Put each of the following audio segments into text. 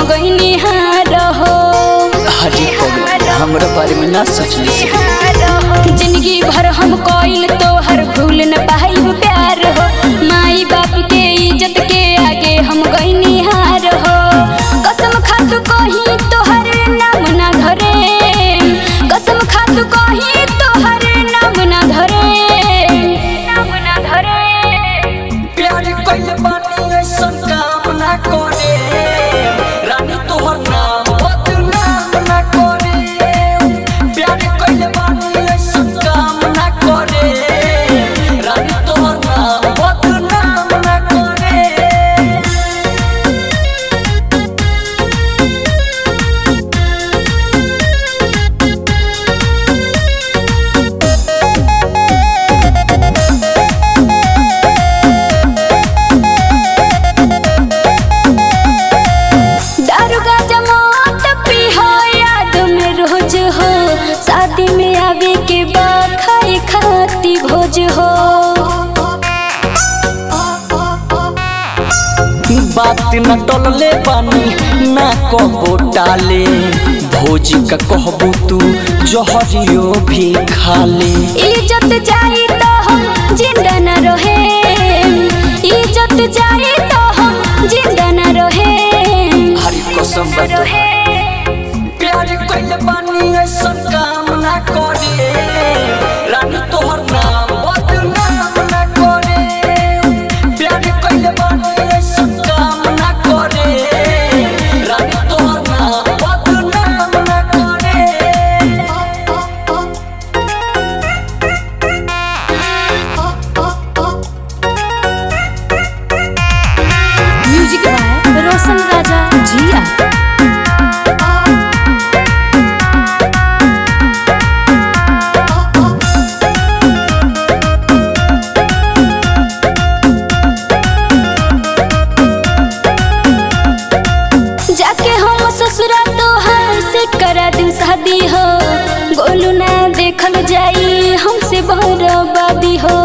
गईनी हार हो हरी पगल हमरा बारे में ना सोचली से जिंदगी भर हम कोइल तोहर भूल न पाइब प्यार हो माई बाप के इज्जत के आगे हम गईनी हार हो कसम खातू कही तोहर नाम ना धरे कसम खातू कही तोहर नाम ना धरे नाम ना धरे प्यार कइले बानी ऐसन काम ना करे रानी तोहर नाम बदनाम ना करे प्यार कइले बानी ऐसन काम ना करे रानी तोहर नाम बदनाम ना करे दारू का जमात पी हो याद में रोज हो शादी में आवे के बाद खाए खाती भोज हो बात न टलले बानी ना कहबो टाले भोजी का कहबो तू जहरियो भी खाले इज्जत जाई तो हम जिंदा न रहे इज्जत जाई तो हम जिंदा न रहे हरी कसम बता प्यार कइले बानी ऐसन काम ना करे रानी तोहर नाम बदनाम ना करे प्यार कइले बानी ऐसन काम ना करे रानी तोहर नाम बदनाम ना करे म्यूजिक बाय रोशन राजा जिया जाके हम ससुरा तोहार से करा दूं शादी हो गोलू ना देखल जाई हमसे बर्बादी हो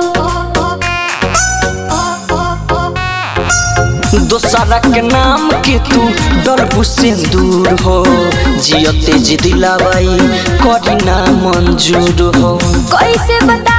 दोसरा के नाम के तू डलबू से दूर हो जियते जी दिलावाई करी ना मंजूर हो कैसे बता